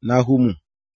Náhúmù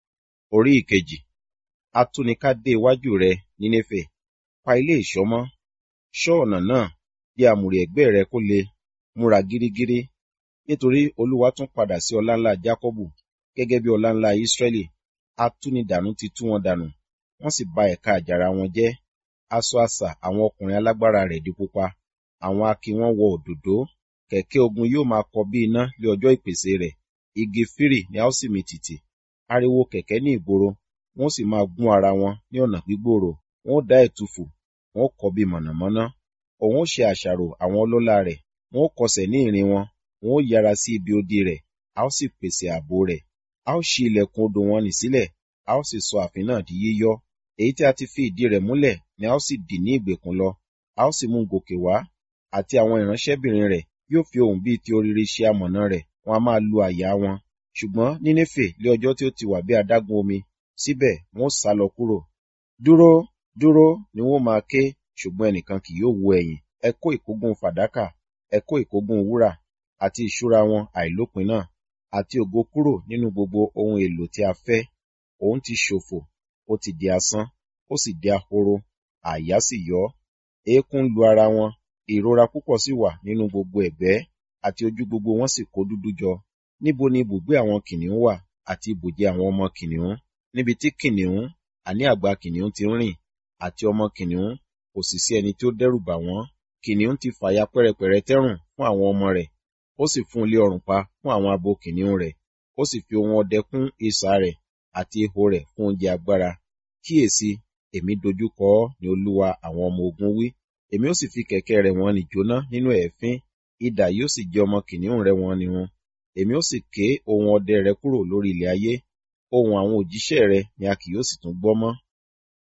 orí ìkejì. Atúnika dé iwájú rẹ, Nínéfè, pa ilé ìṣọ́ mọ́, ṣọ́ ọ̀nà náà, bí àmùrè ẹ̀gbẹ́ rẹ kó le, múra gírígírí, nítorí Olúwa tún padà sí ọláńlá Jákọ́bù, gẹ́gẹ́ bí ọláńlá Ísírẹ́lì. Atúnidànù ti tú wọn dànù, wọ́n sì ba ẹ̀ka àjàrà wọn jẹ́. Aṣọ àṣà àwọn ọkùnrin alágbára rẹ̀ di pupa, àwọn akin wọn wọ òdòdó. Kẹ̀kẹ́ ogun yóò máa kọ bí iná lé ọjọ́ ìpèsè rẹ̀. Igi fírì ni a ó sì mì tìtì. Ariwo kẹ̀kẹ́ ní ìgboro, wọ́n sì máa gún ara wọn ní ọ̀nà gbígbòòrò. Wọ́n ó dá ẹ̀tùfù, wọ́n ó kọ bí mọ̀nàmọ́ná. Òun ó ṣe àṣàrò àwọn ọlọ́lá rẹ̀, wọ́n ó kọsẹ̀ ní ìrìn wọn, wọ́n ó yára sí ibi odi rẹ̀, a ó sì pèsè ààbò rẹ̀. A ó ṣí ilẹ̀kùn odò wọn nì sílẹ̀, a ó sì sọ ààfin náà di yíyọ́. Èyí tí a ti fi ìdí rẹ̀ múlẹ̀ ni a ó sì dì ní ìgbèkùn lọ. A ó sì mú un gòkè wá, àti àwọn ìránṣẹ́bìnrin rẹ̀ yóò fi ohùn bíi ti orire ṣe amọ̀nà rẹ̀, wọn a máa lu àyà wọn. Ṣùgbọ́n Nínéfè lé ọjọ́ tí ó ti wà bí adágún omi, síbẹ̀ wọn ó sálọ kúrò. Dúró, dúró ni wọ́n máa ké, ṣùgbọ́n ẹnìkan kì yóò wo ẹ̀yìn. Ẹ kó ìkógun fàdákà, ẹ kó ìkógun wúrà, àti ìṣúra wọn àìlópin náà, àti ògo kúrò nínú gbogbo ohun èlò tí a fẹ́. Òun ti ṣòfò, ó ti di asán, ó sì di ahoro, àyà sì yọ́. Eékún lu ara wọn, ìrora púpọ̀ sì wà nínú gbogbo ẹ̀gbẹ́, àti ojú gbogbo wọn sì kó dúdú jọ. Níbo ni ibùgbé àwọn kìnìún wà, àti ibùjẹ àwọn ọmọ kìnìún? Níbi tí kìnìún, àní àgbà kìnìún ti ń rìn, àti ọmọ kìnìún, kò sì sí ẹni tí ó dẹ́rù bà wọ́n. Kìnìún ti fàya pẹ́rẹpẹ̀rẹ tẹ́rùn fún àwọn ọmọ rẹ̀, ó sì fún ilé ọrùn pa fún àwọn abo kìnìún rẹ̀, ó sì fi ohun ọdẹ kún isà rẹ̀, àti ihò rẹ̀ fún oúnjẹ agbára. Kíyèsi, èmi dojúkọ ọ́ ni Olúwa àwọn ọmọ ogun wí. Èmi ó sì fi kẹ̀kẹ́ rẹ̀ wọ́n nì jóná nínú ẹ̀fín, idà yóò sì jẹ ọmọ kìnìún rẹ̀ wọ́n nìrun. Èmi ó sì ké ohun ọdẹ rẹ kúrò lórí ilẹ̀ ayé, ohùn àwọn òjíṣẹ́ rẹ ni a kì yóò sì tún gbọ́ mọ́.